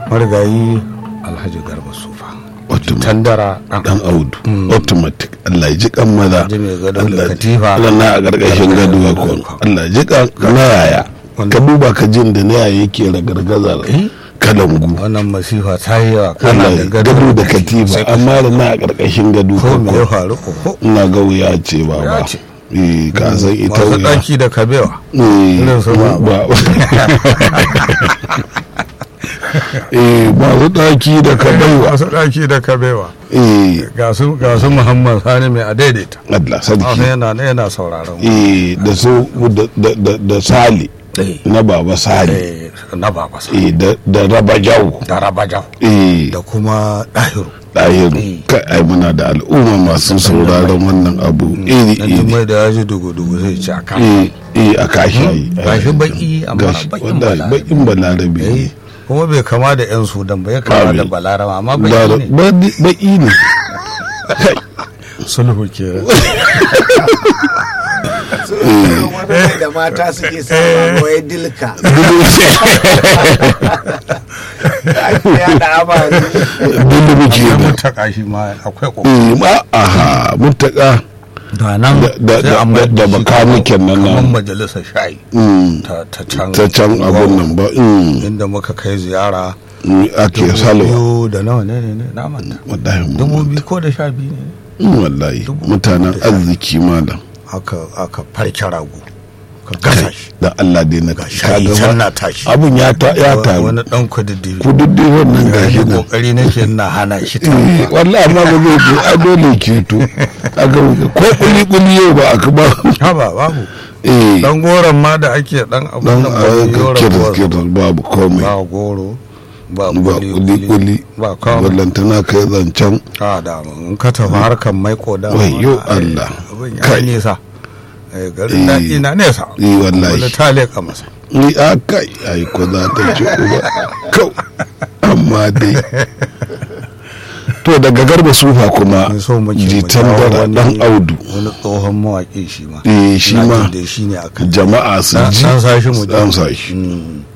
marigayi alhaji garba sufa Automatic. tandara dan audu automatic Allah ya ji kan maza Ji mai gado da Allah ya- katifa. Allah na a gargashin gado ko Allah ya ji kan na yaya ka duba ka jin da na yaya yake ragargaza kalangu wannan masifa ta yi yawa kana Allah da ya gado gado da sai katifa ka- amma da na a gargashin gado ko me ya ko faru ko ina ga wuya ce ba Wuya ba ce. eh ka san ita masu wuya ɗaki da kabewa eh irin su ba- ba eh masu daki da ka baiwa masu ɗaki da kabewa eh ga su ga su muhammad sani mai adaidaita Allah Wasu sarki yana yana sauraron mu. eh da su da- da da- da sali Eh, na baba sali eh, na baba sa eh da da raba jawo da rabajau eh da kuma ɗahiru ɗahiru Eh. kai ai muna da al'umma masu sauraron wannan abu iri dan iri jimai da ya ji dugu-dugu zai ci a kan eh eh a kashi ai gashi baki amma gashi bakin wallahi balarabe. bakin balarabe Eh, ne kuma bai kama da yan sudan ba ya kama Amin. da balarama amma Ba- baki ne ba- baki ne kai sulhu ke wani da mata suke sama wai dilka ake yada amari dole muke da mutaka shi ma akwai ko eh ma aha mutaka da nan Da- da- sai da- a mai da- da shi bakaniken nan kamar nan. majalisar shayi mm, ta ta can ta can abun nan ba mm, inda muka kai ziyara mm, ake dubu salwa biyu da nawa ne ne ne na manta wallahi mu dubu manta. biyu ko da sha biyu ne Mm, wallahi dubu mutanen da sha- arziki malam aka aka farke rago ka gasa shi da Allah dai na ga ka shayi ga can ba- na tashi abun ya ta ya taru wani dan kududdufi ku duk dai wannan ga gashi shi nan kokari nake na hana shi ta Eh, wallahi amma ba zai je a dole keto aka ko kuli kuli yau ba aka ba haba babu eh dan goron ma da ake dan abun dan nan ba su yi a goron kiris ba kiris babu komai ba goro ba ba kuli kuli kuli ba kawo ballantana kai zancen a da in ka tafi harkar mai koda Wayyo Allah. abin ya Kai. yi nisa Eh, garin Eh. daɗi na nesa Eh, wallahi. wani ta leƙa masa ni a kai ai ko za ta ci uba kau amma dai to daga garba sufa kuma Mun so muke mu jitan jawo dara wani- dan audu wani tsohon mawaƙi shi ma eh shi Na ma jin da shi ne akan jama'a su Dan- ji dan sashi mu dan ji. sashi Mm.